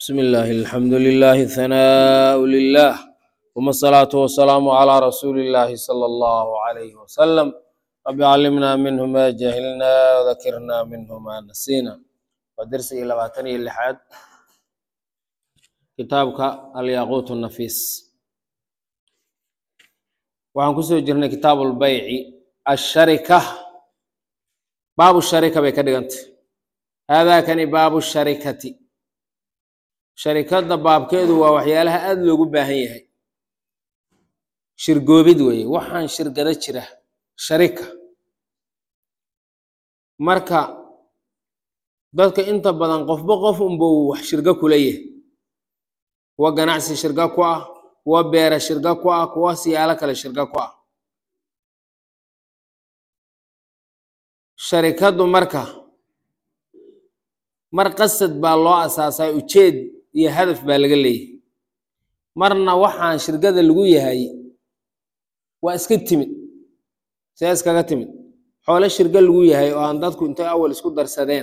بسم الله الحمد لله ثناء لله ثم الصلاة والسلام على رسول الله صلى الله عليه وسلم رب علمنا منه ما جهلنا وذكرنا منه ما نسينا ودرسي لباتني اللحاد كتابك الياقوت النفيس waxaan kusoo jirnay kitaabu lbayci asharika baabu sharika bay ka dhigantay haadaakani baabu sharikati sharikadda baabkeedu waa waxyaalaha aada loogu baahan yahay shirgoobid weeye waxaan shirgado jira sharika marka dadka inta badan qofba qof unbuu wax shirgo kula yahay kuwa ganacsi shirga ku ah kuwa beera shirga ku ah kuwa siyaalo kale shirga ku ah sharikaddu marka mar qasad baa loo asaasaa ujeed iyo hadaf baa laga leeyahay marna waxaan shirgada lagu yahay waa iska timid see iskaga timid xoolo shirga lagu yahay oo aan dadku intay awal isku darsadeen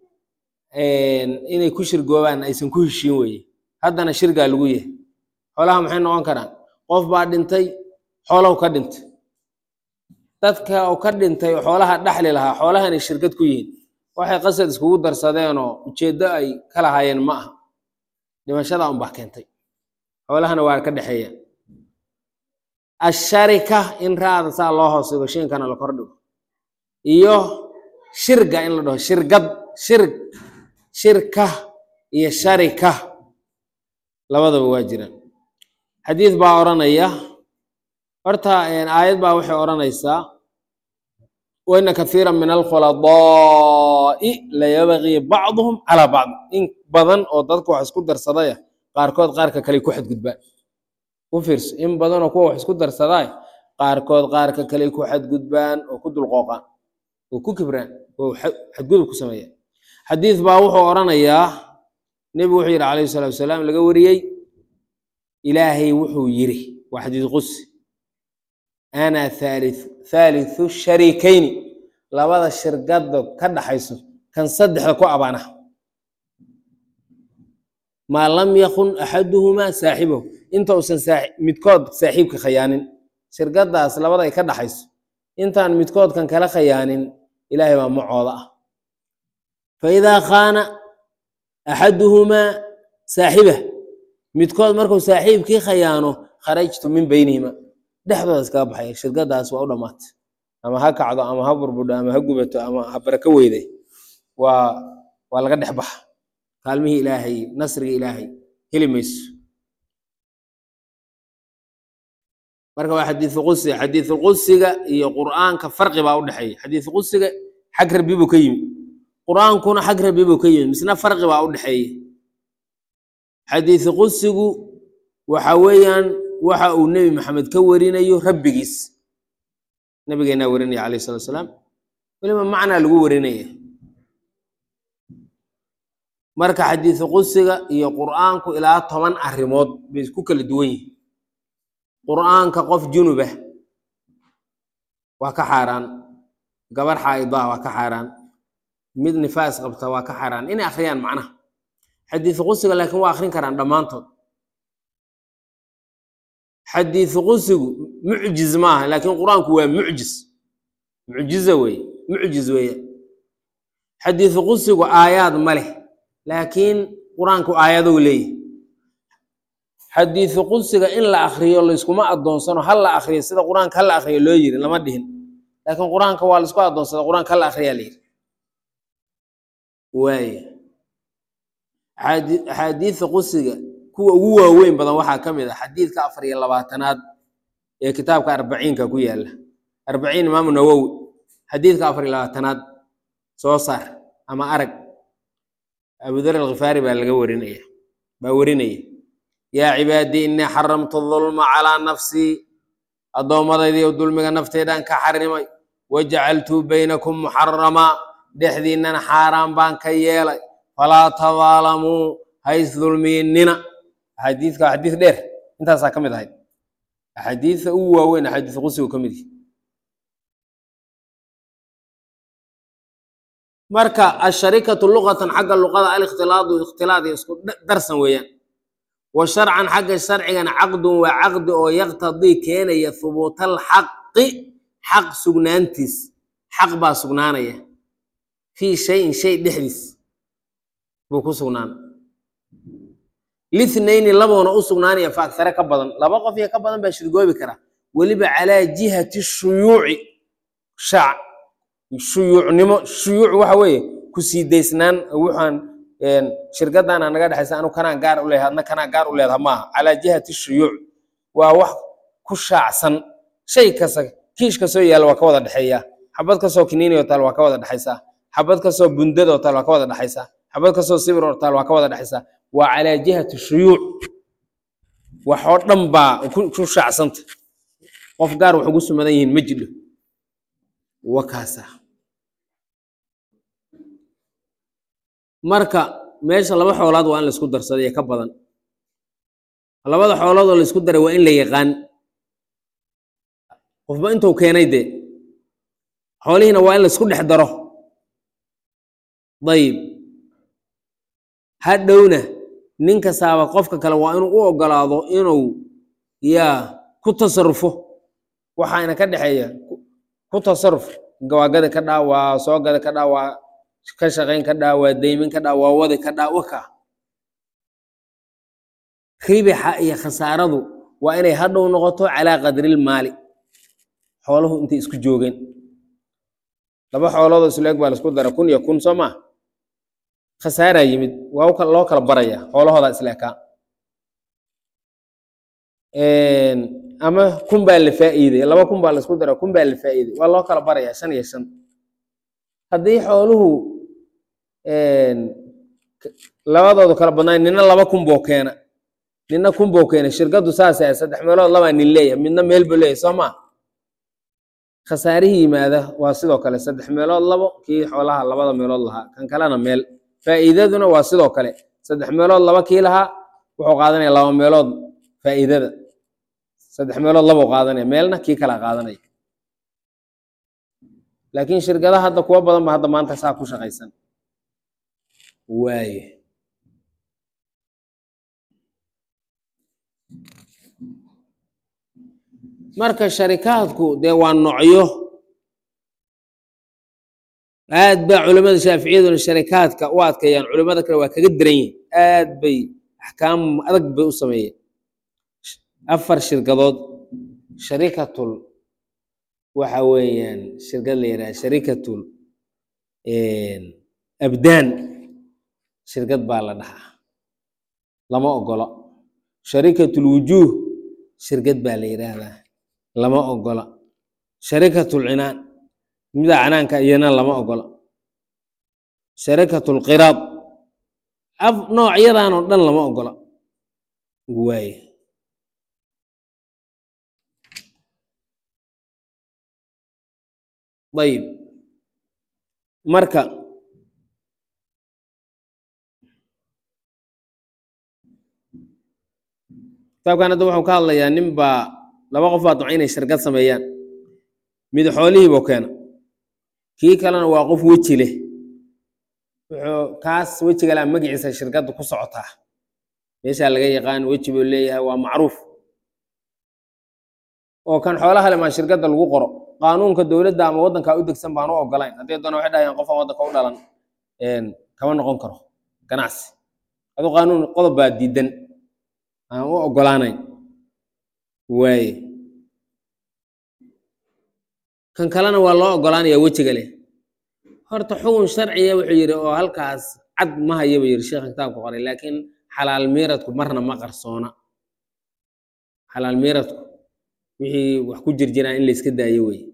inay ku shirgoobaan aysan ku heshiin weye haddana shirgaa lagu yahay xoolaha maxay noqon karaan qof baa dhintay xoolow ka dhintay dadka oo ka dhintay oo xoolaha dhaxli lahaa xoolahanay shirkad ku yihiin waxay qasad iskugu darsadeenoo ujeeddo ay ka lahaayeen ma aha dhimashada unbaa keentay xoolahana waa ka dhexeeya asharika in raada saa loo hoos dhigo shiinkana la kor dhigo iyo shirga in la dhaho shirgad shirg shirka iyo sharika labadaba waa jiraan xadiid baa odhanaya horta aayad baa waxay odhanaysaa waina kathiira min alkhuladaai layabgii bacduhum calaa bacd in badan oo dadka wax isku darsadaya qaarkood qaarka kale ku xadgudbaan u fiirso in badanoo kuwa wax isku darsaday qaarkood qaarka kale ku xadgudbaan oo ku dulqooqaan oo ku kibraan oo xadgudub ku sameeyaan xadiid baa wuxuu odhanayaa nebigu wuxuu yidhi calayhi salatu wasalaam laga wariyey ilaahay wuxuu yiri waa xadiid qudsi ana thaalithu sharikayni labada shirgada ka dhaxayso kan saddexda ku abaana maa lam yakun axaduhumaa saaxibahu inta uusan midkood saaxiibka khayaanin shirgadaas labada ay ka dhaxayso intaan midkoodkan kala khayaanin ilaahay baa macooda ah faidaa khaana axaduhumaa saaxibah midkood markuu saaxiibkii khayaano kharajtu min beynihima dhexdooda iskaga baxaya shirgadaas waa u dhammaatay ama ha kacdo ama ha burbudho ama ha gubato ama ha barako weyday waa waa laga dhex baxa kaalmihii ilaahay nasriga ilaahay heli mayso marka waa xadiisu qudsiga xadiisu qudsiga iyo qur'aanka farqi baa u dhexeeya xadiisu qudsiga xag rabbi buu ka yimi qur'aankuna xag rabbi buu ka yimi misna farqi baa u dhexeeya xadiisu qudsigu waxa weeyaan waxa uu nebi maxamed ka warinayo rabbigiis nabigeenaa warinaya calayh salatu salaam weliba macnaa lagu warinaya marka xadiisu qudsiga iyo qur'aanku ilaa toban arrimood bay ku kala duwan yihin qur'aanka qof junubah waa ka xaaraan gabar xaa'idaa waa ka xaaraan mid nifaas qabta waa ka xaaraan inay akhriyaan macnaha xadiisu qudsiga laakiin waa akhrin karaan dhammaantood xadiisu qudsigu mucjiz maaha laakiin qur-aanku waa mucjiz mucjiza weeye mucjiz weeye xadiisu qudsigu aayaad ma leh laakiin qur-aanku aayadow leeyahy xadiisu qudsiga in la akriyo layskuma adoonsano ha la akriyo sida qur-aanka ha la akriyo loo yiri lama dhihin laakiin qur-aanka waa laisku adoonsada qur-aanka ha la akriyaa la yiri waaya axaadiisa qudsiga kuwa ugu waaweyn badan waxaa ka mid ah xadiidka afar iyo labaatanaad ee kitaabka arbaciinka ku yaala arbaciin imaamu nawowi xadiidka afar iyo labaatanaad soo saar ama arag abudar alkhifaari baa laga warinaya baa warinaya yaa cibaadii innii xaramtu dulma calaa nafsii addoommadaydiiyo dulmiga nafteedaan ka xarimay wajacaltuu baynakum muxaramaa dhexdiinnana xaaraan baan ka yeelay falaa tadaalamuu hays dulmiinina axaadiidka waa xadiis dheer intaasaa ka mid ahayd axaadiisa ugu waaweyn axaadiis qudsigu ka mid yihi marka asharikatu luqatan xagga luqada alikhtilaadu ikhtilaad iyo isku da- darsan weeyaan wa sharcan xagga sharcigana caqdun waa caqdi oo yaqtadii keenaya hubuutal xaqi xaq sugnaantiis xaq baa sugnaanaya fii shayin shay dhexdiis buu ku sugnaan lithnayni laboona u sugnaanaya fa agsare ka badan laba qof iyo ka badan baa shirgoobi kara weliba calaa jihati shuyuuci shaac shuyuucnimo shuyuuc waxa weeye ku sii daysnaan waxaan shirkadana naga dhexaysa anu kanaa gaar u leeyahay adna kanaa gaar u leedaha maaha calaa jihati shuyuuc waa wax ku shaacsan shay kasta kiish kastoo yaalla waa ka wada dhexeeya xabad kastoo kiniini oo taal waa ka wada dhexaysaa xabad kastoo bundad oo taal waa ka wada dhexaysaa xabad kastoo sibir oo taal waa ka wada dhexaysaa waa calaa jihati shuyuuc wax oo dhan baa ku ku shaacsanta qof gaar wax ugu sumadan yihiin ma jidho wakaasa marka meesha laba xoolaad waa in laisku darsaday ee ka badan labada xoolood oo laisku daray waa in la yaqaan qofba intuu keenay dee xoolihiina waa in laisku dhex daro dayib hadhowna nin kastaaba qofka kale waa inuu u ogolaado inuu yaa ku tasarufo waxaana ka dhexeeya ku- ku tasaruf gawaagada ka dhaa waa soo gada ka dhaa waa ka shaqayn ka dhaa waa deymin ka dhaa waa wadi ka dhaa waka ribixa iyo khasaaradu waa inay hadhow noqoto calaa qadril maali xooluhu intay isku joogeen laba xooloodoo isleeg baa laisku dara kun iyo kun soo maa khasaaraa yimid waa u kal- loo kala baraya xoolahoodaa isleekaa ama kun baa la faa'iiday laba kun baa laisku dara kun baa la faa'iiday waa loo kala barayaa shan iyo shan haddii xooluhu k- labadoodu kala badnaan nina laba kun boo keena nina kun boo keena shirkaddu saasay ahayd, saddex meelood labaa nin leeyahay midna meel buu leeyahay soo maa khasaarihii yimaada waa sidoo kale saddex meelood labo kii xoolaha labada meelood lahaa kan kalena meel faa'iidaduna waa sidoo kale saddex meelood laba kii lahaa wuxuu qaadanaya laba meelood faa'iidada saddex meelood labuu qaadanaya meelna kii kala qaadanaya laakiin shirkadaha hadda kuwa badan ba hadda maanta saa ku shaqaysan waaye marka sharikaadku dee waa nocyo aad baa culimada shaaficiyaduna sharikaadka u adkeeyaan culimada kale waa kaga daran yihin aad bay axkaam adag bay u sameeyeen afar shirkadood sharikatul waxa weeyaan shirkad la yidhaha sharikatul abdaan shirkad baa la dhahaa lama ogolo sharikatul wujuuh shirkad baa la yidhaahdaa lama ogola sharikatul cinaan mida canaanka iyana lama ogola sharikatul qiraad af noocyadan oo dhan lama ogola waaye ayib marka kitaabkan hadda wuxuu ka hadlayaa nin baa laba qof baa damca inay shirkad sameeyaan mid xoolihiibuu keena kii kalena waa qof weji leh wuxuu kaas wejiga laa magaciisa shirkadda ku socotaa meeshaa laga yaqaan weji buu leeyahay waa macruuf oo kan xoolaha le maa shirkadda lagu qoro qaanuunka dowladda ama waddankaa u degsan baan u ogolayn haddii doona waxay dhahayaan qofaan waddanka u dhalan kama noqon karo ganacsi aduu qaanuun qodob baa diidan aan u ogolaanayn waaye kan kalena waa loo ogolaanaya wejiga leh horta xukun sharciya wuxuu yidhi oo halkaas cad ma haya buu yidhi sheekha kitaabka qoray laakiin xalaal miiradku marna ma qarsoona xalaal miiradku wixii wax ku jirjiraan in la iska daayo wey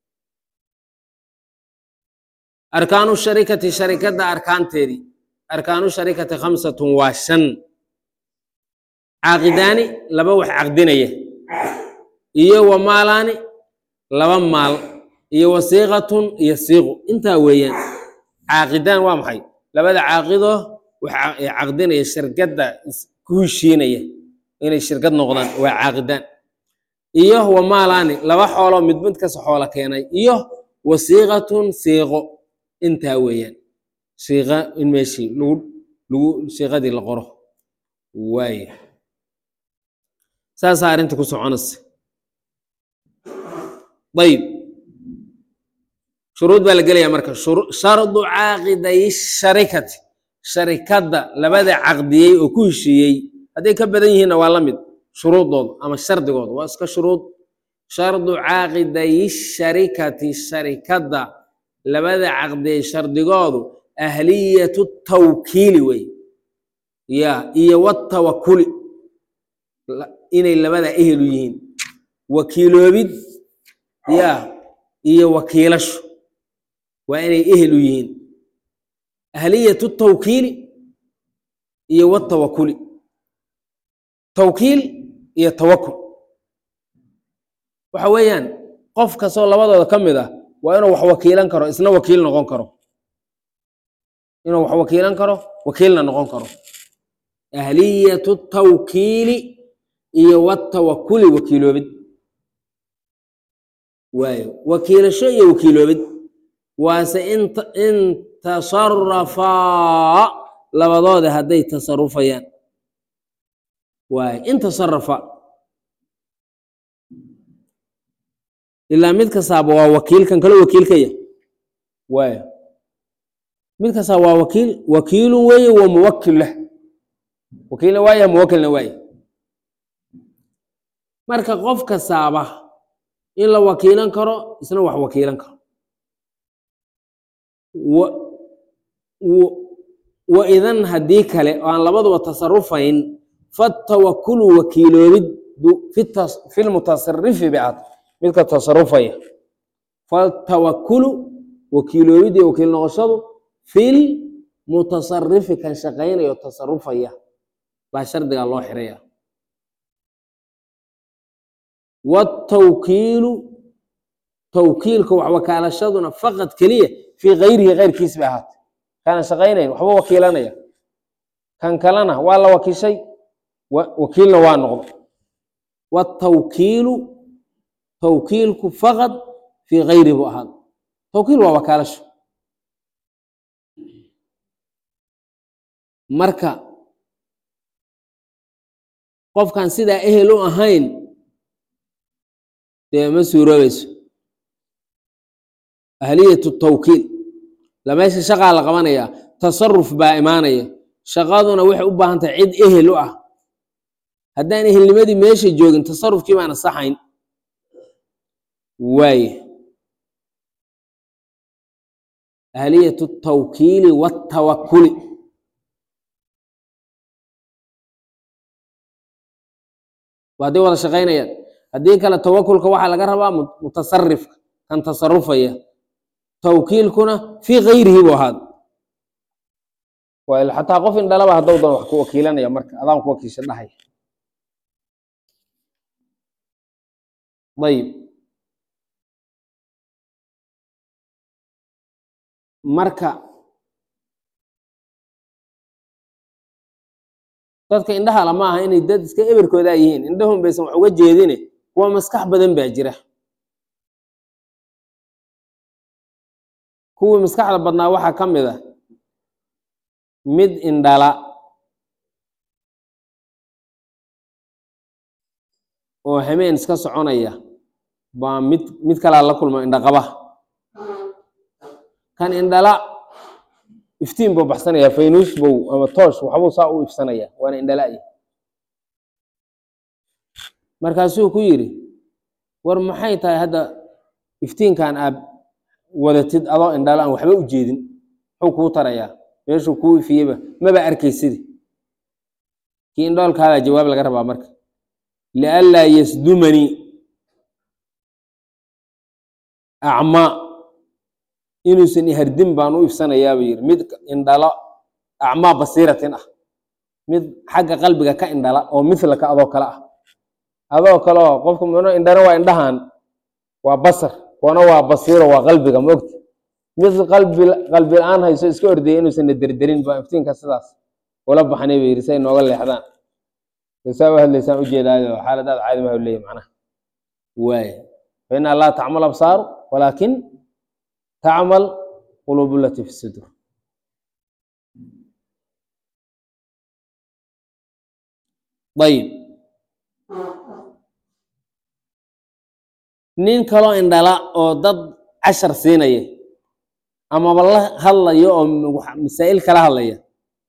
arkaanu sharikati sharikadda arkaanteedii arkaanu sharikati khamsatun waa shan caaqidaani laba wax caqdinaya iyo wa maalaani laba maal iyo wasiiqatun iyo siiqu intaa weeyaan caaqidaan waa maxay labada caaqido wax caqdinaya shirkadda ku heshiinaya inay shirkad noqdaan waa caaqidaan iyo wa maalaani laba xooloo mid mid kasta xoolo keenay iyo wasiiqatun siiqo intaa weeyaan siiqa in meeshii lagu lagu siiqadii la qoro waaya saasaa arrinta ku soconaysa ayib shuruud baa la gelayaa marka shuru- shardu caaqiday sharikati sharikadda labada caqdiyey oo ku heshiiyey hadday ka badan yihiinna waa la mid shuruudooda ama shardigooda waa iska shuruud shardu caaqiday sharikati sharikadda labada caqdiyey shardigoodu ahliyatu tawkiili wey ya iyo watawakuli la- inay labada ehelu yihiin wakiiloobid ya iyo wakiilashu waa inay ehel u yihiin ahliyatu tawkiili iyo watawakuli tawkiil iyo tawakul waxa weeyaan qof kastoo labadooda ka mid ah waa inuu wax wakiilan karo isna wakiil noqon karo inuu wax wakiilan karo wakiilna noqon karo ahliyatu tawkiili iyo watawakuli wakiiloobid waayo wakiilasho iyo wakiiloobid waase in ta- in tasarafaa labadooda hadday tasarufayaan waayo in tasarafa ilaa mid kastaaba waa wakiil kan kale wakiilkaya waayo mid kastaa waa wakiil wakiilun weeye wa muwakil leh wakiilna waaye muwakilna waaye marka qof kastaaba in la wakiilan karo isna wax wakiilan karo wa wa- wa idan haddii kale oo aan labaduba tasarufayn fatawakulu wakiiloobid du- fi tas- fi lmutasarifi bicad midka tasarufaya fatawakulu wakiiloobid iyo wakiil noqoshadu fil mutasarifi kan shaqaynayo tasarufaya baa shardigaa loo xiraya watawkiilu tawkiilka wax wakaalashaduna faqad keliya fii gayrihi keyrkiis bay ahaatay kaana shaqaynayn waxba wakiilanaya kan kalena waa la wakiishay wa- wakiilna waa noqdo watawkiilu tawkiilku faqad fii gayrihi buu ahaada tawkiil waa wakaalasho marka qofkan sidaa ehel u ahayn dee ma suuroobayso ahliyatu tawkiil la meesha shaqaa la qabanayaa tasaruf baa imaanaya shaqaduna waxay u baahan tahay cid ehel u ah haddaan ehelnimadii meesha joogin tasarufkii baana saxayn waaye ahliyatu tawkiili watawakuli waa hadday wada shaqaynayaan haddii kale tawakulka waxaa laga rabaa mu- mutasarifka kan tasarufaya tawkiilkuna fii gayrihi buu ahaad waa ila xataa qof indhalaba hadduu doon wax ku wakiilanaya marka adaan ku wakiisha dhahaya ayib marka dadka indhahala ma aha inay dad iska eberkoodaa yihiin indhahun baysan wax uga jeedine kuwa maskax badan baa jira kuwii maskaxda badnaa waxaa ka mid ah mid indhala oo hameen iska soconaya baa mid mid kalaa la kulma indhaqaba kan indhala iftiin buu baxsanaya faynuus bow ama toosh waxbuu saa u ifsanaya waana indhala'ya markaasuu ku yidhi war maxay tahay hadda iftiinkan aad wadatid adoo indhala aan waxba u jeedin muxuu kuu tarayaa meeshuu kuu ifiyeyba maba arkaysidi kii indhoolkaadaa jawaab laga rabaa marka lianlaa yasdumanii acmaa inuusan ihardin baan u ifsanayaaba yiri mid indhala acmaa basiiratin ah mid xagga qalbiga ka indhala oo mithlaka adoo kale ah adoo kale oo qofka mno indhana waa indhahan waa basar kuwana waa basiiro waa qalbiga ma ogta mid qalbi qalbi la-aan hayso iska ordaya inuusan na derderin baa iftiinka sidaas ula baxnay bay yiri say nooga leexdaan saa u hadlaysaan ujeedaayo xaaladaad caadi maha leeyahy macnaha waay faina laa tacmal absaaru walaakin tacmal quluub lati fi sudur ayib nin kaloo indhala oo dad cashar siinaya amaba la hadlayo oo masaa'il kala hadlaya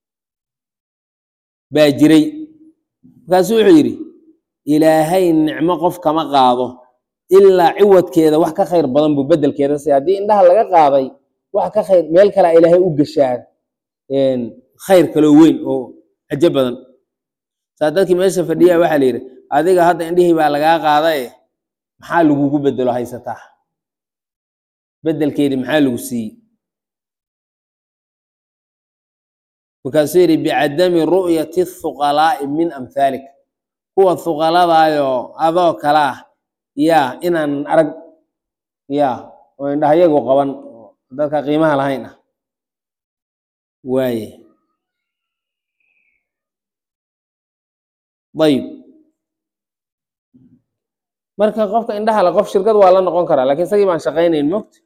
baa jiray markaasuu wuxuu yidhi ilaahay nicmo qof kama qaado ilaa ciwadkeeda wax ka khayr badan buu bedelkeeda si haddii indhaha laga qaaday wax ka khayr meel kalea ilaahay u gashaan khayr kaloo weyn oo cajo badan saa dadkii meesha fadhiya waxaa la yidhi adiga hadda indhihii baa lagaa qaadaye maxaa lagugu bedelo haysataa bedelkeedii maxaa lagu siiyey markaasuu yidhi bicadami ru'yati thuqalaa'i min amhaalik kuwa thuqaladaayoo adoo kale ah yaa inaan arag yaa oo indhahayagu qaban dadka qiimaha lahayn ah waaye ayib marka qofka indhaha le qof shirkad waa la noqon karaa lakin isagii baan shaqaynayn mogta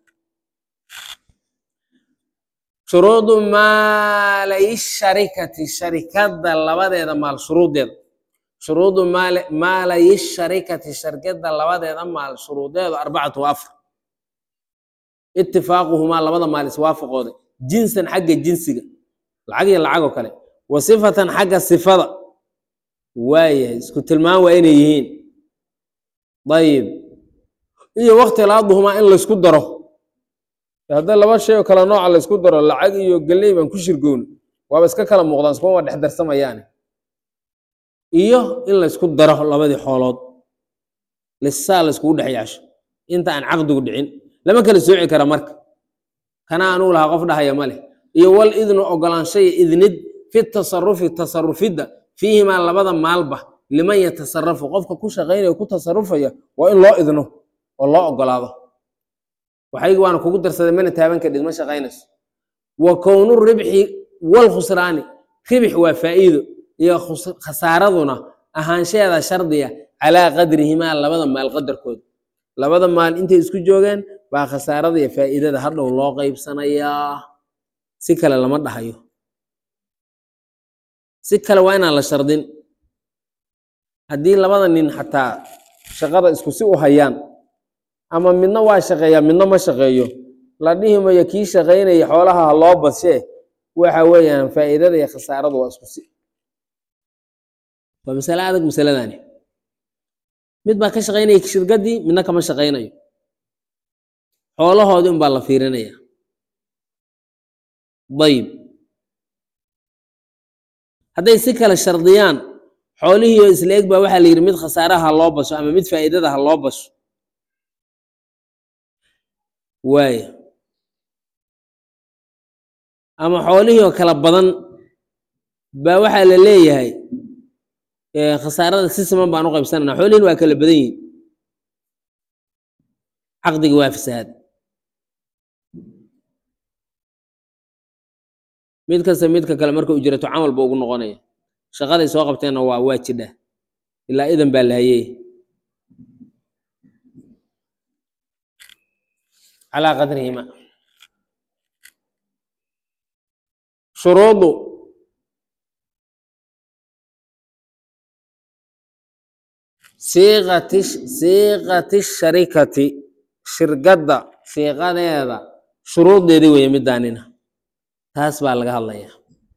shuruudu maalay sharikati sharikadda labadeeda maal shuruudeeda shuruudu maal maalay sharikati sharikadda labadeeda maal shuruudeedu arbacatu wa afar itifaaquhumaa labada maal iswaafaqooda jinsan xagga jinsiga lacag iyo lacag oo kale wa sifatan xagga sifada waayahay isku tilmaan waa inay yihiin ayib iyo waktilaaduhumaa in laysku daro hadda laba shay oo kale nooca laysku daro lacag iyo galley baan ku shirgoon waaba iska kala muuqdaan iskuma dhex darsamayaane iyo in laysku daro labadii xoolood lisaa layskugu dhex yaasho inta aan caqdigu dhicin lama kala sooci kara marka kana anuu lahaa qof dhahaya ma leh iyo wal idnu ogolaanshaya idnid fi tasarufi tasarufidda fiihimaa labada maalba liman yatasarafu qofka ku shaqaynaya ku tasarufaya waa in loo idno oo loo ogolaado waxaygi waana kugu darsaday mana taaban kadhid ma shaqaynayso wa kownu ribxi walkhusraani ribix waa faa'iido iyo khasaaraduna ahaanshaheeda shardiya calaa qadrihimaa labada maal qadarkooda labada maal intay isku joogeen baa khasaarada iyo faa'iidada hadhow loo qaybsanayaa si kale lama dhahayo si kale waa inaan la shardin haddii labada nin xataa shaqada isku si u hayaan ama midna waa shaqeeyaa midna ma shaqeeyo la dhihi mayo kii shaqaynaya xoolaha ha loo badshee waxa weeyaan faa'iidada iyo khasaaradu waa isku si waa masale adag masaladani mid baa ka shaqaynaya shirkaddii midna kama shaqaynayo xoolahoodii unbaa la fiirinaya dayib hadday si kale shardiyaan xoolihii oo isla eg baa waxaa la yidhi mid khasaaraha ha loo basho ama mid faa'iidada ha loo basho waaya ama xoolihii oo kala badan baa waxaa la leeyahay khasaarada si siman baan u qaybsanana xoolihiin waa kala badan yihin caqdigi waa fasahaad mid kasta midka kale marka ujrato camal ba ugu noqonaya shaqaday soo qabteenna waa waa jidha ilaa idan baa la hayey calaa qadrihima shuruudu siiqati siiqati sharikati shirkadda siiqadeeda shuruuddeedii weeye midaanina taas baa laga hadlayaa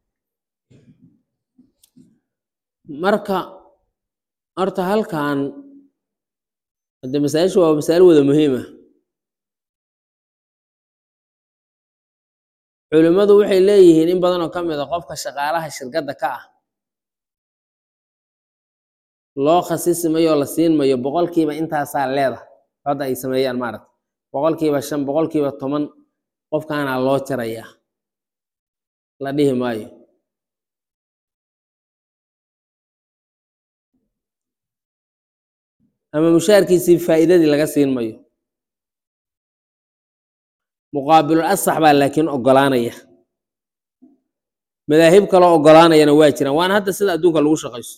marka horta halkan hadde masaa-ishu waa masaa'il wada muhiima culimmadu waxay leeyihiin in badan oo ka mid a qofka shaqaalaha shirkadda ka ah loo khasisi mayo oo la siin mayo boqolkiiba intaasaa leeda hadda ay sameeyaan maaragta boqolkiiba shan boqolkiiba toban qofkaanaa loo jarayaa la dhihi maayo ama mushaarkiisii faa'iidadii laga siin mayo muqaabilul asax baa laakiin ogolaanaya madaahib kaloo ogolaanayana waa jiraan waana hadda sida adduunka lagu shaqaysto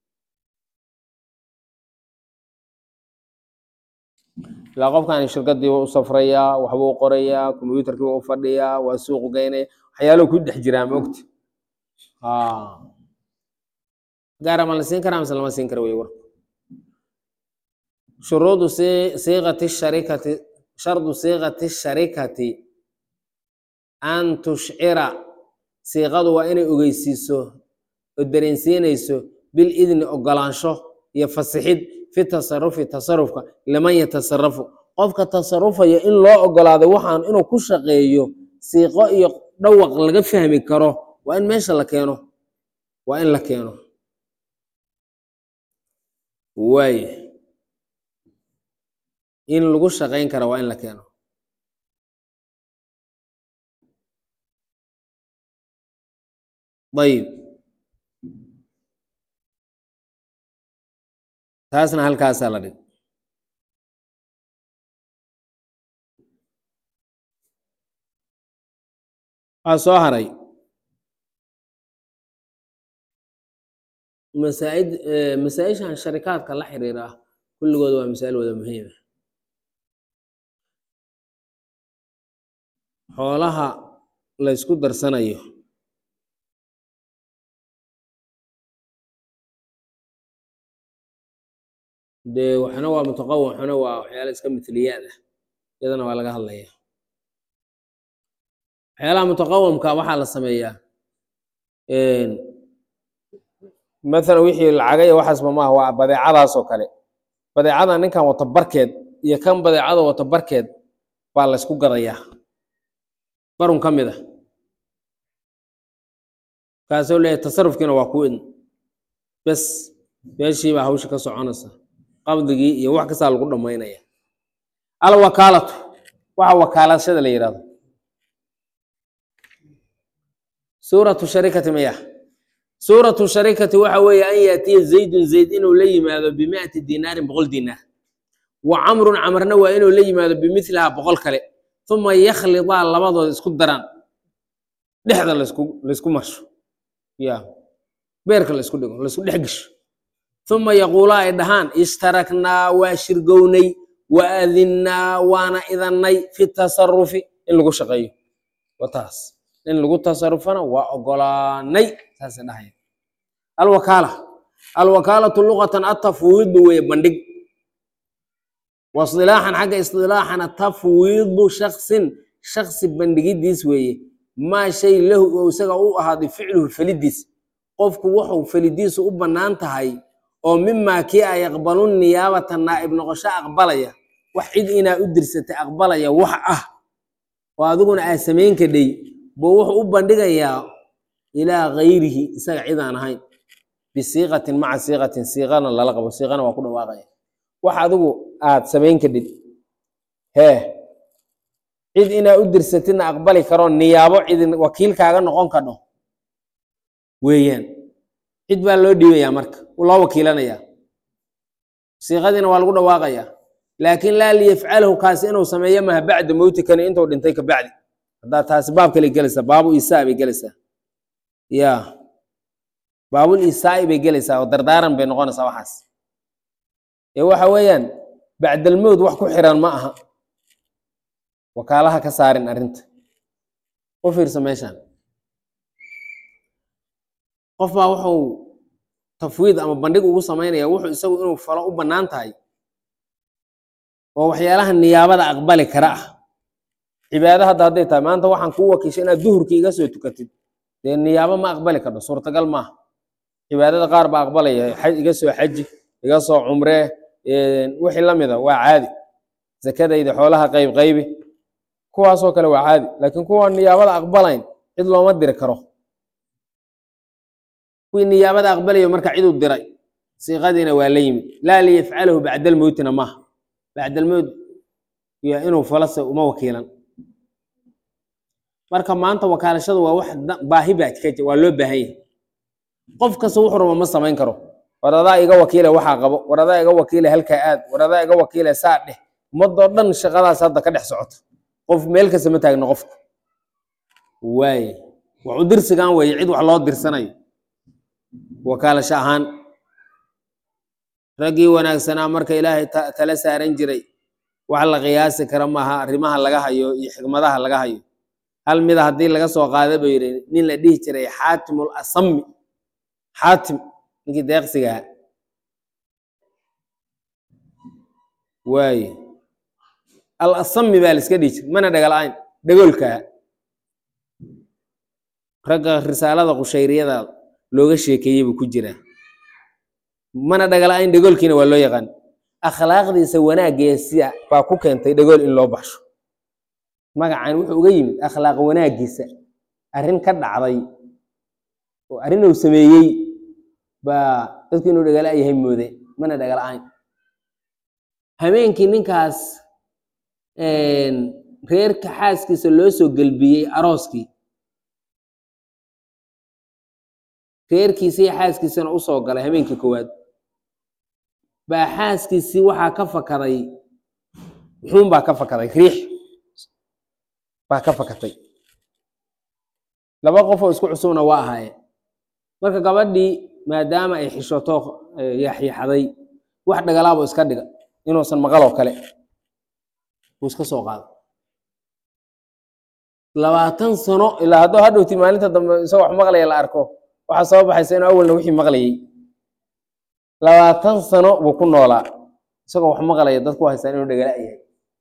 ilaa qofkaani shirkadii u safrayaa waxbuu qorayaa kombyuutarkii waa u fadhiyaa waa suuqu geynaya waxyaalahu ku dhex jiraa maogta gaara ma la siin karaa mise lama siin kara wey warku shuruudu si- siiqati sharikati shardu siiqati sharikati an tushcira siiqadu waa inay ogeysiiso oo dareensiinayso bil idni ogolaansho iyo fasixid fi tasarufi tasarufka liman yatasarafu qofka tasarufaya in loo ogolaado waxaan inuu ku shaqeeyo siiqo iyo dhawaq laga fahmi karo waa in meesha la keeno waa in la keeno waay in lagu shaqayn kara waa in la keeno ayib taasna halkaasaa la dhig waxaa soo haray masaaid masaa-ishan sharikaadka la xiriira ah kulligood waa masaa'il wada muhiima xoolaha la ysku darsanayo dee waxna waa mutaqawim waxna waa waxyaala iska mitliyaad ah iyadana waa laga hadlaya waxyaalaha mutaqawimka waxaa la sameeyaa mathalan wixii lacaga iyo waxaasba maaha waa badeecadaas oo kale badeecada ninkan wata barkeed iyo kan badeecada wata barkeed baa la ysku gadayaa barun ka mid a kaasoo leeyahay tasarufkiina waa ku idn bes meeshii baa hawsha ka soconaysa qabdigii iyo wax kastaa lagu dhammaynaya alwakaalatu waxa wakaalashada la yidhahdo suuratu sharikati maya suuratu sharikati waxa weeye an yaatiya zaydun zayd inuu la yimaado bimiati dinaarin boqol dinaar wa camrun camarna waa inuu la yimaado bimilihaa boqol kale uma yakhlidaa labadooda isku daraan dhexda lasku laysku marsho ya beerka laysku dhigo laysku dhex gesho uma yaquulaa ay dhahaan ishtaraknaa waa shirgownay wa adinnaa waana idannay fi tasarufi in lagu shaqeeyo wa taas in lagu tasarufana waa ogolaanay saasay dhahaya alwakaala alwakaalatu luqatan atafwiidu weeye bandhig wasilaaxan xagga isilaaxana tafwiidu shaksin shaksi bandhigidiis weeye maa shay lahu oo isaga u ahaaday ficluhu felidiis qofku wuxuu felidiisu u bannaan tahay oo mimaa kii a yaqbalu niyaabata naa'ib noqosho aqbalaya wax cid inaa u dirsatay aqbalaya wax ah oo adiguna aa samayn kadhay buu wuxuu u bandhigayaa ilaa gayrihi isaga cid aan ahayn bisiiqatin maca siiqatin siiqana lala qabo siiqana waa ku dhawaaqaya wax adigu aad samayn kadhid hee cid inaa u dirsatidna aqbali karo niyaabo cid wakiilkaaga noqon kadho weeyaan cid baa loo dhiibayaa marka loo wakiilanayaa siiqadiina waa lagu dhawaaqayaa laakiin laa liyafcalahu kaasi inuu sameeyo maha bacda mowtikani intuu dhintay ka bacdi haddaa taasi baab kale gelaysaa baabu isaa bay gelaysaa ya baabul isaa'i bay gelaysaa oo dardaaran bay noqonaysaa waxaas ee waxa weeyaan bacdalmowd wax ku xiran ma aha wakaalaha ka saarin arrinta u fiirsa meeshaan qof baa wuxuu tafwiid ama bandhig ugu samaynaya wuxuu isagu inuu falo u bannaan tahay oo waxyaalaha niyaabada aqbali kara ah cibaado hadda hadday tahay maanta waxaan kuu wakiishay inaad duhurkii iga soo tukatid dee niyaabo ma aqbali karno suurtagal maaha cibaadada qaar baa aqbalaya xaj iga soo xaji iga soo cumree wixii la mida waa caadi zakadayda xoolaha qayb qaybi kuwaasoo kale waa caadi laakiin kuwa niyaabada aqbalayn cid looma diri karo kuwii niyaabada aqbalayo marka ciduu diray siiqadiina waa la yimid laa liyafcalahu bacdalmowtina maaha bacdalmowt iyo inuu falase uma wakiilan marka maanta wakaalashadu waa wax baahi baa ka waa loo baahan yahay qof kasta wuxuu rabo ma samayn karo war adaa iga wakiile waxaa qabo war adaa iga wakiile halkaa aad war adaa iga wakiile saa dheh ummadoo dhan shaqadaas hadda ka dhex socoto qof meel kasta ma taagno qofku waaye waxu dirsigan weeye cid wax loo dirsanayo wakaalasho ahaan raggii wanaagsanaa marka ilaahay tala saaran jiray wax la qiyaasi kara maaha arrimaha laga hayo iyo xikmadaha laga hayo hal mida haddii laga soo qaada buu yidhi nin la dhihi jiray xaatimul asami xaatim ninkii deeqsigaa waaye al asami baa la iska dhihi jir mana dhagala-ayn dhagoolkaa ragga risaalada qushayriyada looga sheekeeyey buu ku jiraa mana dhagala-ayn dhagoolkiina waa loo yaqaan akhlaaqdiisa wanaaggeesa baa ku keentay dhagool in loo baxsho magacan wuxuu uga yimid akhlaaq wanaaggiisa arrin ka dhacday oo arrin uu sameeyey baa dadku inuu dhagala yahay moode mana dhagala-ayn habeenkii ninkaas reerka xaaskiisa loo soo gelbiyey arooskii reerkiisii xaaskiisana usoo galay habeenkii koowaad baa xaaskiisii waxaa ka fakaday xuun baa ka fakaday riix baa ka fakatay laba qof oo isku cusubna waa ahaayeen marka gabadhii maadaama ay xishoto yaxyaxday wax dhagalaabo iska dhiga inuusan maqaloo kale buu iska soo qaado labaatan sano ilaa hadduu hadhowti maalinta dambe isagoo wax maqlaya la arko waxaa soo baxaysa inuu awalna wixii maqlayay labaatan sano buu ku noolaa isagoo wax maqlaya dadku haystaan inuu dhagala yahay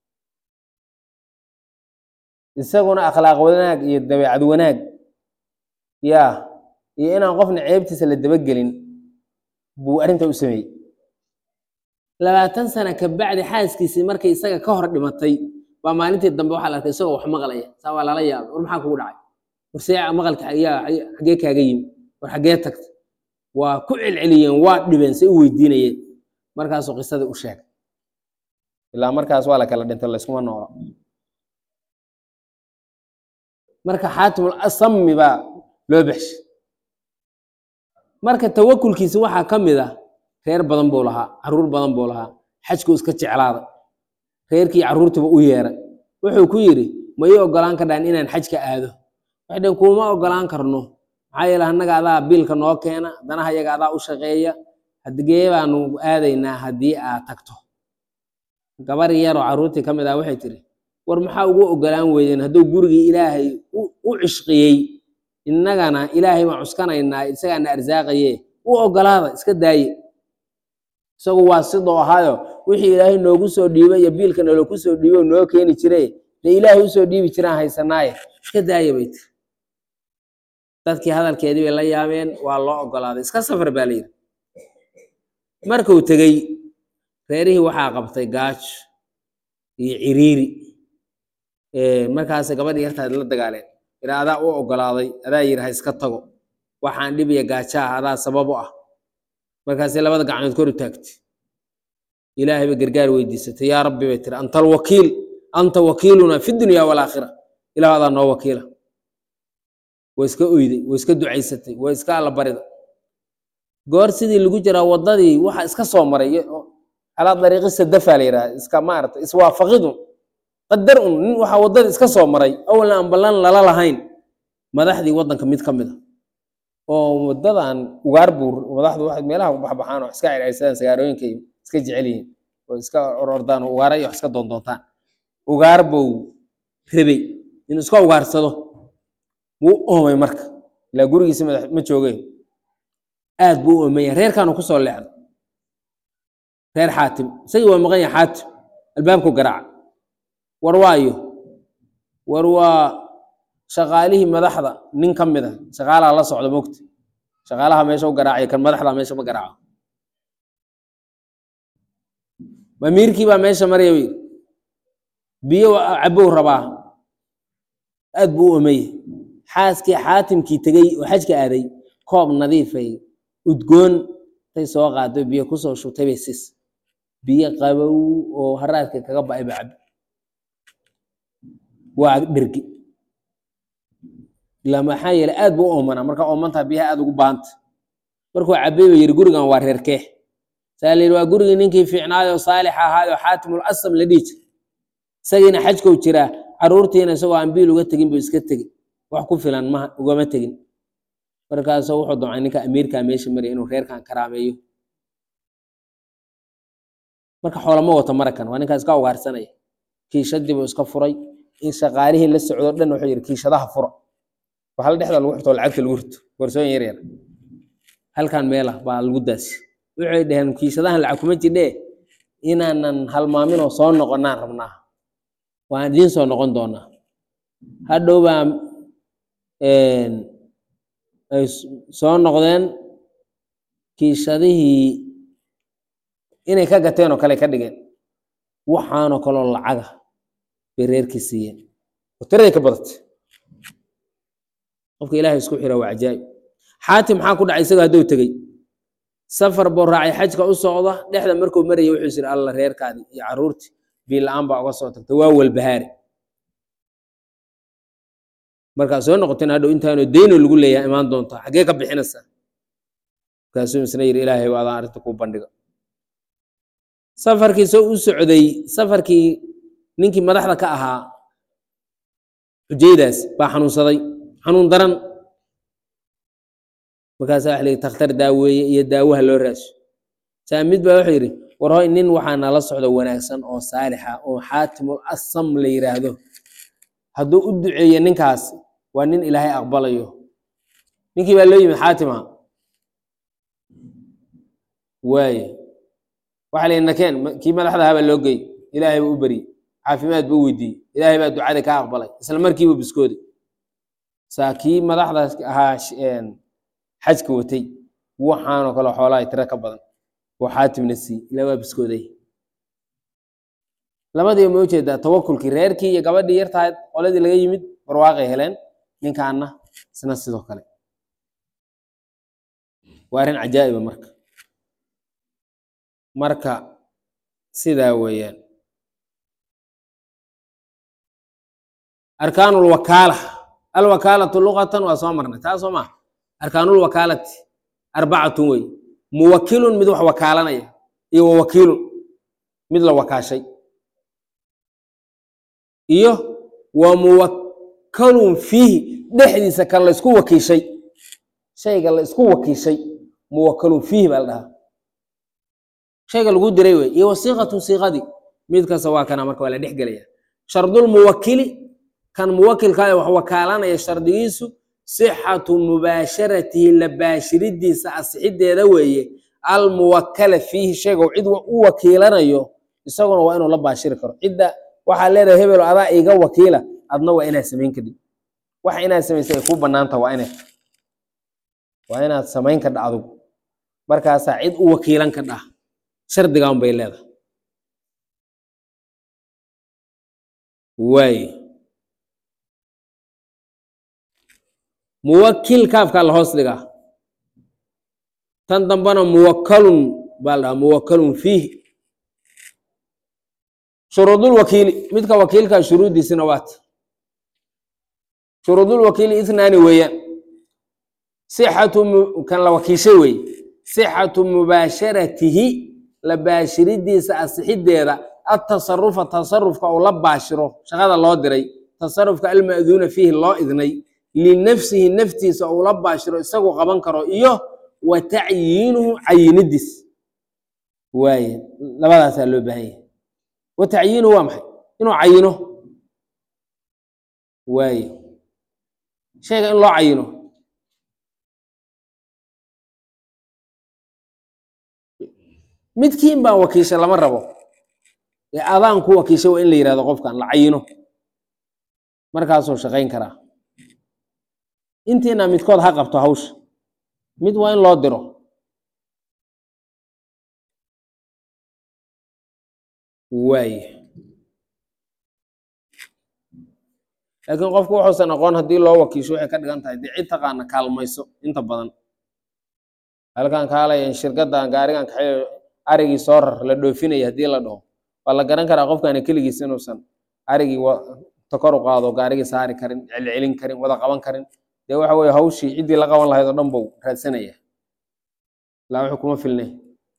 isaguna akhlaaq wanaag iyo dabeecad wanaag yaa iyo inaan qofna ceebtiisa la dabagelin buu arrinta u sameeyey labaatan sana kabacdi xaaskiisii markay isaga ka hor dhimatay baa maalintii dambe waxaa la arkay isagoo wax maqlaya saa waa lala yaabay war maxaa kugu dhacay war see maqalka yaa xaggee kaaga yimi war xaggee tagta waa ku celceliyeen waa dhibeen say u weydiinayeen markaasuu qisadii u sheegay ilaa markaas waa la kala dhintay layskuma noolo marka xaatimul asami baa loo baxshay marka tawakulkiisi waxaa ka mid ah reer badan buu lahaa caruur badan buu lahaa xajkuu iska jeclaaday reerkii carruurtiiba u yeeray wuxuu ku yidhi ma ii ogolaan kardhaan inaan xajka aado waxay dheen kuuma ogolaan karno maxaa yeele annaga adaa biilka noo keena danaha yaga adaa u shaqeeya hadigee baanu aadaynaa haddii aad tagto gabar yaroo carruurtii ka mid ah waxay tiri war maxaa ugu ogolaan weydeen hadduu gurigii ilaahay u cishqiyey innagana ilaahay baan cuskanaynaa isagaana arsaaqaye u ogolaada iska daaye isagu waa sidoo ahaayo wixii ilaahay noogu soo dhiibay iyo biilka noloku soo dhiibo noo keeni jire dee ilaahay usoo dhiibi jiraan haysanaaye iska daaye bay tiri dadkii hadalkeedii bay la yaabeen waa loo ogolaaday iska safar baa layidhi markuu tegey reerihii waxaa qabtay gaajo iyo ciriiri markaas gabadhii yartaad la dagaaleen ila adaa u ogolaaday adaa yidhi ha iska tago waxaan dhib iyo gaajo ah adaa sabab u ah markaasay labada gacnood kor u taagtay ilaahay bay gargaar weydiisatay yaa rabbi bay tiri anta alwakiil anta wakiiluna fi dunya walaakhira ilah adaa noo wakiila way iska oyday way iska ducaysatay way iska allabarida goor sidii lagu jiraa waddadii waxa iska soo maray calaa dariiqi sadafa la yidhaha iska maarata iswaafaqidun qadar un nin waxaa waddadii iska soo maray awalna aan ballan lala lahayn madaxdii waddanka mid ka mid a oo waddadan ugaar buur madaxdu waxay meelaha ku baxbaxaan oo iska circirsadaan sagaarooyinka iska jecel yihiin oo iska orordaan oo ugaara iyo wax iska doondoontaan ugaar buu rabay inuu iska ugaarsado wuu oomay marka ilaa gurigiisi madax ma joogeen aad buu u oomaya reerkaanu kusoo leexday reer xaatim isagii waa maqan yahay xaatim albaabku garaaca war waayo war waa shaqaalihii madaxda nin ka mid a shaqaalaha la socda mogta shaqaalaha meesha u garaacaya kan madaxda meesha ma garaaco amiirkii baa meesha maraya yidhi biyo cabow rabaa aad buu u omeye xaaskii xaatimkii tegey oo xajka aaday koob nadiifay udgoon tay soo qaado biyo kusoo shutay bay sis biyo qabow oo haraadka kaga ba'ay ba cabi waa dhergi ilaa maxaa yeele aad buu u oomanaa markaa oomantaa biyaha aad ugu baahanta markuu cabay ba yidhi gurigan waa reerkee saa la yidhi waa gurigii ninkii fiicnaayoo saalix ahaayoo xaatimul asam la dhihi jira isagiina xajkou jiraa carruurtiina isagoo aan biil uga tegin buu iska tegi wax ku filan ma ugama tegin markaasuu wuxuu damcay ninka amiirkaa meesha maraya inuu reerkan karaameeyo marka xoolama wato marakan waa ninkaa iska ugaarsanaya kiishadii buu iska furay in shaqaalihii la socdo dhan wuxuu yidhi kiishadaha fura waxaa la dhexda lagu xirto oo lacagta lagu rito boorsooyin yar yar halkan meela baa lagu daasi waxay dhaheen kiishadahan lacag kuma jidhee inaanan halmaaminoo soo noqonaan rabnaa waan idiin soo noqon doonaa hadhow baa ay soo noqdeen kiishadihii inay ka gateen oo kale ka dhigeen waxaanoo kaloo lacaga bay reerkii siiyeen oo tiraday ka badatay qofka ilaahay isku xira waa cajaa'ib xaatim maxaa ku dhacay isagoo hadduu tegey safar buu raacay xajka u socda dhexda markuu marayay wuxuu yiri alla reerkaadii iyo carruurtii bii la-aan baa uga soo tagtay waa walbahaari markaa soo noqoteen hadhow intaanoo deyno lagu leeyahay imaan doontaa xaggee ka bixinaysaa markaasuu isna yidhi ilaahay adaan arrinta kuu bandhiga safarkii soo u socday safarkii ninkii madaxda ka ahaa xujaydaas baa xanuunsaday xanuun daran markaasaa waxa la yidhi takhtar daaweeye iyo daawaha loo raaso saa mid baa wuxuu yidhi war hoy nin waxaa nala socdo wanaagsan oo saalixa oo xaatimul asam la yidhaahdo hadduu u duceeyo ninkaas waa nin ilaahay aqbalayo ninkii baa loo yimid xaatima waaye waxa la yidhi nakeen kii madaxda ahaa baa loo gey ilaahay buu u beriyey caafimaad buu weydiiyey ilaahay baa ducadii ka aqbalay isla markiibu biskooday saa kii madaxdaas ahaa xajka watay waxaanoo kale xoolaha tiro ka badan oo xaatimna sii ilaa waa biskooday labadiiba ma ujeedaa tawakulkii reerkii iyo gabadhii yartahayd qoladii laga yimid barwaaqay heleen ninkaana isna sidoo kale waa arrin cajaa'iba marka marka sidaa weeyaan arkaanulwakaala alwakaalatu luqatan waa soo marnay taa soo maa arkaanulwakaalati arbacatun wey muwakilun mid wax wakaalanaya iyo wawakiilun mid la wakaashay iyo wa muwakalun fiihi dhexdiisa kan la isku wakiishay shayga la isku wakiishay muwakalun fiihi baa la dhahaa shayga lagu diray wey iyo wasiiqatun siiqadii mid kasta waa kana marka waa la dhex gelaya shardulmuwakili kan muwakilkaa wax wakaalanaya shardigiisu sixatu mubaasharatihi la baashiridiisa asixideeda weeye almuwakala fiihi shayga cid u wakiilanayo isaguna waa inuu la baashiri karo cidda waxaa leedahay hebelo adaa iga wakiila adna waa inaad samayn kadib waxa inaad samaysa ay kuu banaanta waa inay waa inaad samayn kadha adugu markaasaa cid u wakiilan ka dhah shardigan bay leedahay waaye muwakil kaafkaa la hoos dhigaa tan dambana muwakalun baa la dhahaa muwakalun fiihi shuruudulwakiili midka wakiilka shuruuddiisina waata shuruudulwakiili ithnaani weeyaan sixatu kan la wakiishay weeye sixatu mubaasharatihi la baashiridiisa asixideeda atasarufa tasarufka uu la baashiro shaqada loo diray tasarufka alma'duuna fiihi loo idnay linafsihi naftiisa uu la baashiro isagu qaban karo iyo wa tacyiinuhu cayinidiis waaye labadaasaa loo baahan yahay wa tacyiinuhu waa maxay inuu cayino waaye shayga in loo cayino midkiin baan wakiisha lama rabo ee adaan ku wakiisha waa in la yihahdo qofkan la cayino markaasuu shaqayn karaa intiina midkood ha qabto hawsha mid waa in loo diro waaye laakiin qofku wuxuusan aqoon haddii loo wakiisho waxay ka dhigan tahay dee cid taqaana kaalmayso inta badan halkan kaalayan shirkaddan gaarigan kaxeeyo arigii soo rar la dhoofinaya haddii la dhaho waa la garan karaa qofkaani keligiis inuusan arigii takor u qaado gaarigii saari karin celcelin karin wada qaban karin dee waxa weye hawshii ciddii la qaban lahayd oo dhan buu raadsanaya ilaa wuxuu kuma filnay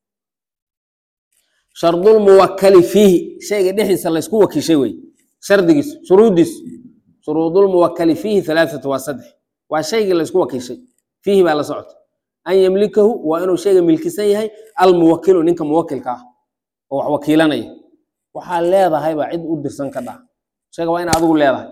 shardulmuwakali fiihi shayga dhexdiisa laysku wakiishay wey shardigiis shuruuddiis shuruudulmuwakali fiihi halaathatu waa saddex waa shaygii laysku wakiishay fiihi baa la socota an yamlikahu waa inuu shayga milkisan yahay almuwakilu ninka muwakilka ah oo wax wakiilanaya waxaa leedahay baa cid u dirsan ka dhaa shayga waa ina adigu leedahay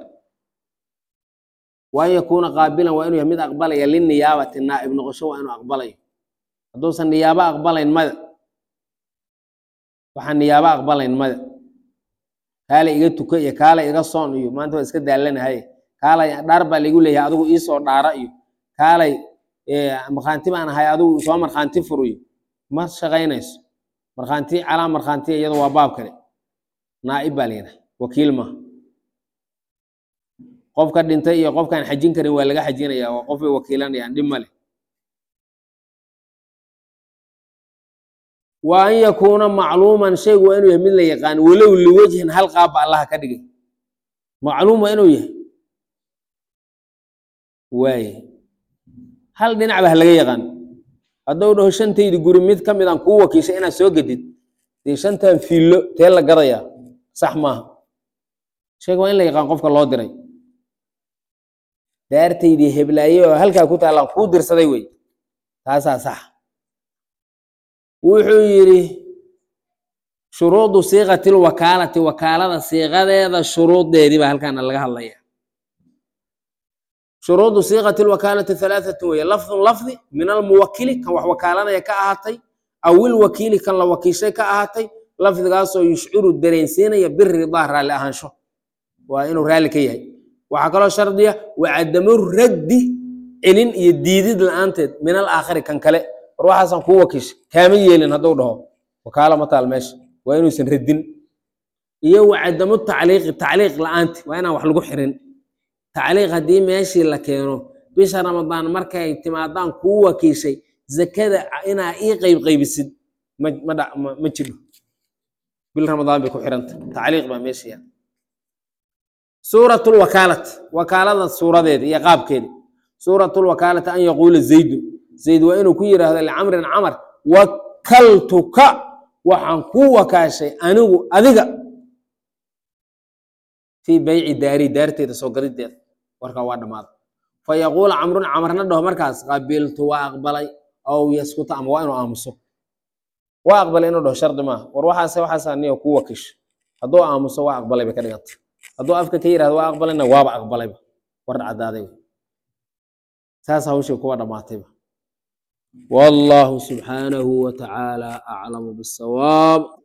waan yakuuna qaabilan waa inuu yahay mid aqbalaya liniyaabati naa'ib noqosho waa inuu aqbalayo hadduusan niyaabo aqbalayn mada waxaan niyaabo aqbalayn mada kaala iga tuka iyo kaala iga soon iyo maanta waa iska daalanahay kaalay dhaar baa laigu leeyahay adigu iisoo dhaara iyo kaalay markhaanti baan ahay adigu soo markhaanti fur iyo ma shaqaynayso markhaanti calaa markhaanti iyadu waa baab kale naa'ib baa layidhaha wakiil maaha qofka dhintay iyo qofkaan xajin karin waa laga xajinaya waa qof bay wakiilanayaan dhib male wa an yakuuna macluuman shaygu waa inuu yahay mid la yaqaan walow liwajhin hal qaabba allaha ka dhigay macluum waa inuu yahay waaye hal dhinac ba ha laga yaqaan hadduu dhaho shantaydi guri mid ka midaan kuu wakiishay inaad soo gedid dee shantan fiillo tee la gadayaa sax maaha shayga waa in la yaqaan qofka loo diray daartaydii heblaaye oo halkaa ku taallaan kuu dirsaday wey taasaa sax wuxuu yidhi shuruudu siiqati lwakaalati wakaalada siiqadeeda shuruuddeedii baa halkaana laga hadlaya shuruudu siiqati lwakaalati halaathatu weye lafdun lafdi min almuwakili kan wax wakaalanaya ka ahaatay aw ilwakiili kan la wakiishay ka ahaatay lafdigaasoo yushciru dareensiinaya biridaa raalli ahaansho waa inuu raalli ka yahay waxaa kaloo shardiya wacadamu raddi celin iyo diidid la-aanteed min alaakhari kan kale war waxaasan kuu wakiishay kaama yeelin hadduu dhaho wakaalo ma taal meesha waa inuusan radin iyo wacadamu tacliiqi tacliiq la-aanti waa inaan wax lagu xirin tacliiq haddii meeshii la keeno bisha ramadaan markay timaadaan kuu wakiishay zakada inaa ii qayb qaybisid ma ma dha ma ma jiro bil ramadaan bay ku xiranta tacliiq baa meesha yaal suuratu lwakaalati wakaalada suuradeeda iyo qaabkeeda suuratu lwakaalati an yaquula zaydu zayd waa inuu ku yidhaahdo licamrin camar wakaltuka waxaan ku wakaashay anigu adiga fii bayci daari daarteeda soo gadideeda warkaa waa dhammaaday fa yaquula camrun camarna dhaho markaas qabiltu waa aqbalay aw yaskuta ama waa inuu aamuso waa aqbalay inuu dhaho shardi maaha war waxaase waxaasa niyo ku wakiisho hadduu aamuso waa aqbalay bay ka dhiganta hadduu afka ka yidhahdo waa aqbalayna waaba aqbalayba war caddaaday saas hawshii kuwa dhammaatayba والله سبحانه وتعالى أعلم بالصواب